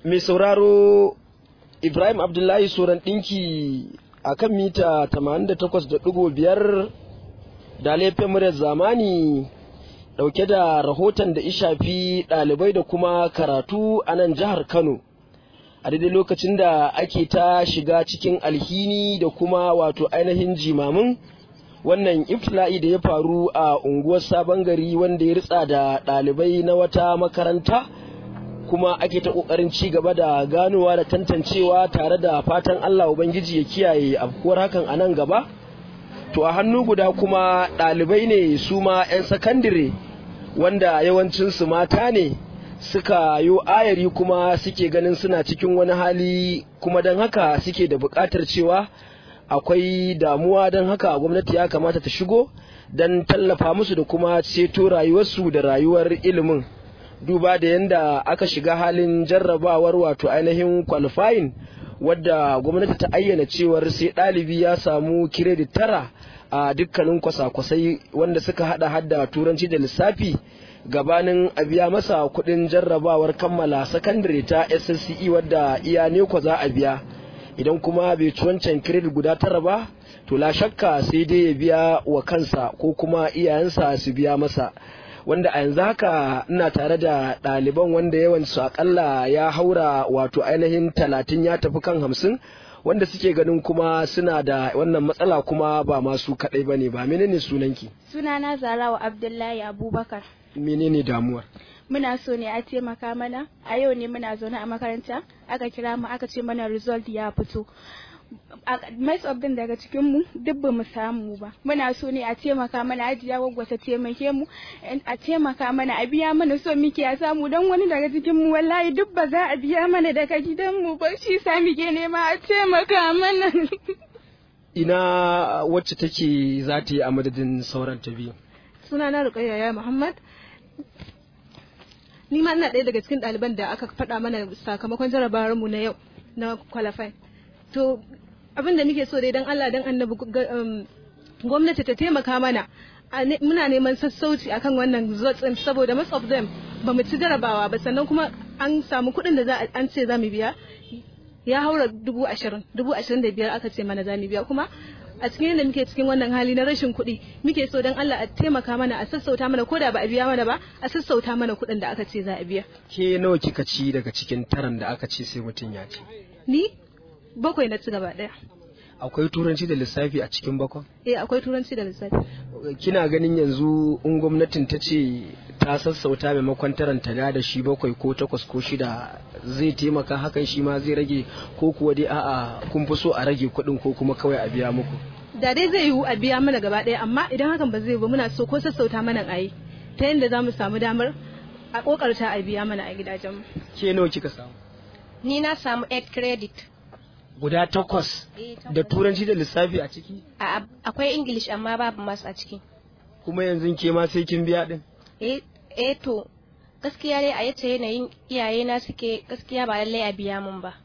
mai sauraro Ibrahim Abdullahi Soran ɗinki a kan mita 88.5 da laifin muryar zamani ɗauke da rahoton da ishafi ɗalibai da kuma karatu a nan jihar Kano. A daidai lokacin da ake ta shiga cikin alhini da kuma wato ainihin jimamin wannan iftila'i da ya faru a unguwar sabon gari wanda ya ritsa da ɗalibai na wata makaranta. kuma ake ta kokarin ci gaba da ganowa da tantancewa tare da fatan Allah Ubangiji ya kiyaye afkuwar hakan a nan gaba to a hannu guda kuma ɗalibai ne su ma 'yan sakandire wanda yawancinsu mata ne suka yi ayari kuma suke ganin suna cikin wani hali kuma don haka suke da buƙatar cewa akwai damuwa don haka gwamnati ya kamata ta shigo don tallafa musu da kuma ceto rayuwarsu da rayuwar ilimin duba da yadda aka shiga halin jarrabawar wato ainihin qualifying wadda gwamnati ta ayyana cewar sai ɗalibi ya samu kiredit tara a dukkanin kwasa-kwasai wanda suka hada hadda turanci da lissafi gabanin a biya masa kuɗin jarrabawar kammala sakandare ta ssce wadda iya ne za a biya idan kuma bai ci wancan kiredit guda tara ba to la shakka sai dai ya biya wa kansa ko kuma iyayensa su biya masa wanda a yanzu haka ina tare da ɗaliban wanda yawansu akalla ya haura wato ainihin talatin ya tafi kan hamsin wanda suke ganin kuma suna da wannan matsala kuma ba masu kaɗai ba ne ba menene sunanki sunana zarawa abdullahi abubakar menene damuwar muna so ne a taimaka mana a yau ne muna zaune a makaranta aka kira mu aka ce mana result ya fito most of them daga cikin mu duk ba mu samu ba muna so ne a taimaka mana ajiya gwaggwata taimake mu a taimaka mana a biya mana so muke a samu don wani daga cikin mu wallahi duk ba za a biya mana daga gidan mu ba shi sa muke nema a taimaka mana ina wacce take za ta yi a madadin sauran ta biyu suna na rukayya ya muhammad ni ma ina ɗaya daga cikin ɗaliban da aka faɗa mana sakamakon jarabawar mu na yau na qualify to abin da muke so dai dan Allah dan annabi gwamnati ta taimaka mana muna neman sassauci akan wannan zotsin saboda most of them ba mu ci jarabawa ba sannan kuma an samu kuɗin da za an ce za mu biya ya haura dubu ashirin dubu ashirin da biyar aka ce mana za mu biya kuma a cikin yadda muke cikin wannan hali na rashin kuɗi muke so don Allah a taimaka mana a sassauta mana ko da ba a biya mana ba a sassauta mana kuɗin da aka ce za a biya. Ke nawa kika ci daga cikin taran da aka ce sai mutum ya ci? Ni bakwai na ci gaba ɗaya. Akwai turanci da lissafi a cikin bakon? Eh akwai turanci da lissafi. Kina ganin yanzu in gwamnatin ta ce ta sassauta maimakon taran ta da shi bakwai ko takwas ko shida zai taimaka hakan shi ma zai rage ko kuwa dai a'a kun fi so a rage kuɗin ko kuma kawai a biya muku. Da dai zai yiwu a biya mana gaba ɗaya amma idan hakan ba zai ba muna so ko sassauta mana a yi ta yadda za mu samu damar a kokarta a biya mana a gidajenmu. Ke nawa kika samu? Ni na samu 8 credit. Guda takwas da turanci da lissafi a ciki? Akwai English amma babu mas a ciki. Kuma yanzu ke ma sai kin biya din? Eh to gaskiya dai a yace yanayin iyayena suke gaskiya ba lallai a biya mun ba.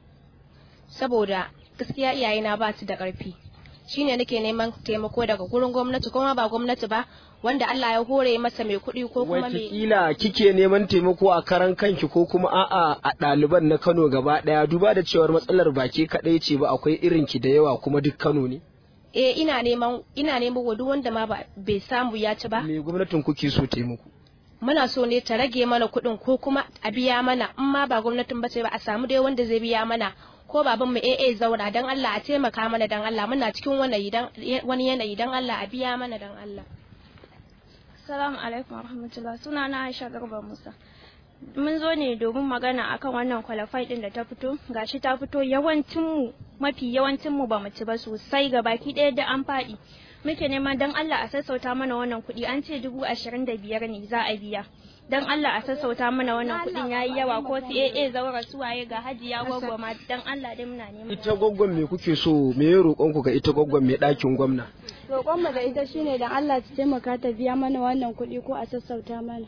Saboda gaskiya iyayena ba su da ƙarfi. Shine nake neman taimako daga gurin gwamnati kuma ba gwamnati ba wanda Allah ya hore masa mai kuɗi ko kuma mai Wataƙila kike neman taimako a karan kanki ko kuma a'a a ɗaliban na Kano gaba ɗaya duba da cewar matsalar ba ke kaɗai ce ba akwai irin ki da yawa kuma duk Kano ne. Eh ina neman ina neman wa duk wanda ma bai samu ya ci ba. Me gwamnatin kuke so taimako? Muna so ne ta rage mana kuɗin ko kuma a biya mana in ma ba gwamnatin ba ce ba a samu dai wanda zai biya mana ko baban mu AA zauna dan Allah a taimaka mana dan Allah muna cikin wani yanayi dan Allah a biya mana dan Allah. Assalamu alaikum warahmatullah suna na Aisha Garba Musa. Mun zo ne domin magana akan wannan qualify din da ta fito gashi ta fito yawancin mu mafi yawancin mu bamu ci ba sosai ga baki ɗaya da an faɗi. Muke neman dan Allah a sassauta mana wannan kuɗi an ce dubu ashirin da biyar ne za a biya. Dan Allah a sassauta mana wannan kuɗin yayi yawa ko su AA zaura suwaye ga hajiya gwagwa ma dan Allah dai muna neman. Ita gwaggon me kuke so me ya roƙon ku ga ita gwaggon me ɗakin gwamna? Roƙon mu ga ita shine dan Allah ta taimaka ta biya mana wannan kuɗi ko a sassauta mana.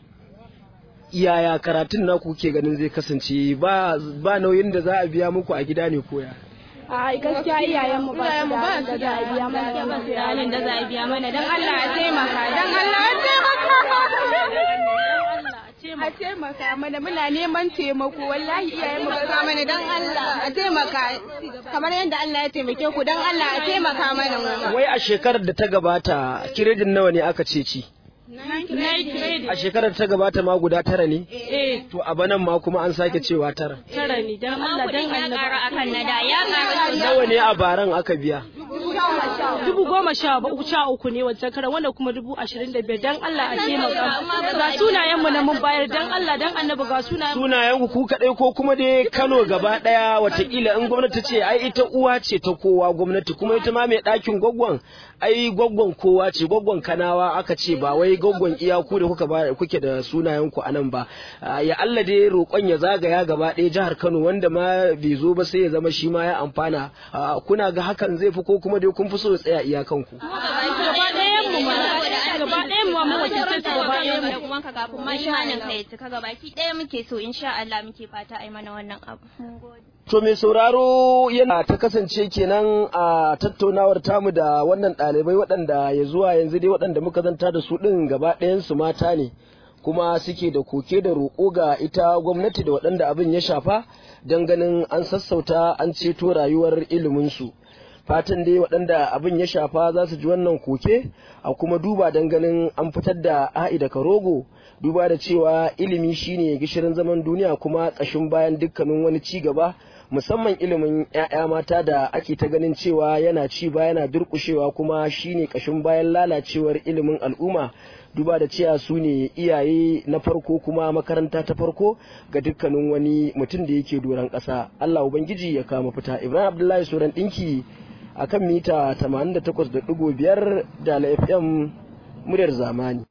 Yaya karatun naku kuke ganin zai kasance ba ba nauyin da za a biya muku a gida ne koya? a gaskiya iyayen mu ba su da da za a biya mana ba su da halin da za a biya mana dan Allah a taimaka dan Allah a taimaka a taimaka mana muna neman taimako wallahi iyayen mu ba mana dan Allah a taimaka kamar yadda Allah ya taimake ku dan Allah a taimaka mana mu wai a shekarar da ta gabata kiredin nawa ne aka ce ci a shekarar da ta gabata ma guda tara ne Eh, to a banan ma kuma an sake cewa tara tara ne dan Allah dan ya Allah. ƙara akan na da ya ƙara nawa ne a baran aka biya Dubu goma sha ba- sha uku ne wancan karan wanda kuma dubu ashirin da biyar dan Allah a taimaka. Ga sunayen mu na mun bayar dan Allah dan annabi ga sunayen mu. sunayen ku ku kadai ko kuma dai Kano gaba daya watakila in gwamnati ce ai ita uwa ce ta kowa gwamnati kuma ita ma mai ɗakin gwaggon ai gwaggon kowa ce gwaggon kanawa aka ce ba wai gwaggon iyaku da kuka ba kuke da sunayen ku anan ba Ah, ya Allah dai roƙon ya zagaya gaba ɗaya jihar Kano wanda ma bai zo ba sai ya zama shi ma ya amfana Ah, kuna ga hakan zai fi ko kuma dai kun fi so ya tsaya iyakan ku Gaba ɗayan mu ma gaba ɗayan mu ma mun wakiltar su gaba ɗayan mu. da kuma ka kafin ma imanin ka ya cika gabaki ɗaya muke so insha Allah muke fata ai mana wannan abu mun gode To mai sauraro yana ta kasance kenan a tattaunawar tamu da wannan ɗalibai waɗanda ya zuwa yanzu dai waɗanda muka zanta da su ɗin gaba ɗayansu mata ne kuma suke da koke da roƙo ga ita gwamnati da waɗanda abin ya shafa don ganin an sassauta an ceto rayuwar iliminsu. Fatan dai waɗanda abin ya shafa za su ji wannan koke a kuma duba don ganin an fitar da a'i da karogo duba da cewa ilimi shine gishirin zaman duniya kuma ƙashin bayan dukkanin wani ci gaba musamman ilimin 'ya'ya mata da ake ta ganin cewa yana ci ba yana durƙushewa kuma shine ƙashin bayan lalacewar ilimin al'umma duba da cewa su ne iyaye na farko kuma makaranta ta farko ga dukkanin wani mutum da yake doron ƙasa Allah ubangiji ya kama fita Ibrahim Abdullahi Soran ɗinki akan mita 88.5 da FM muryar zamani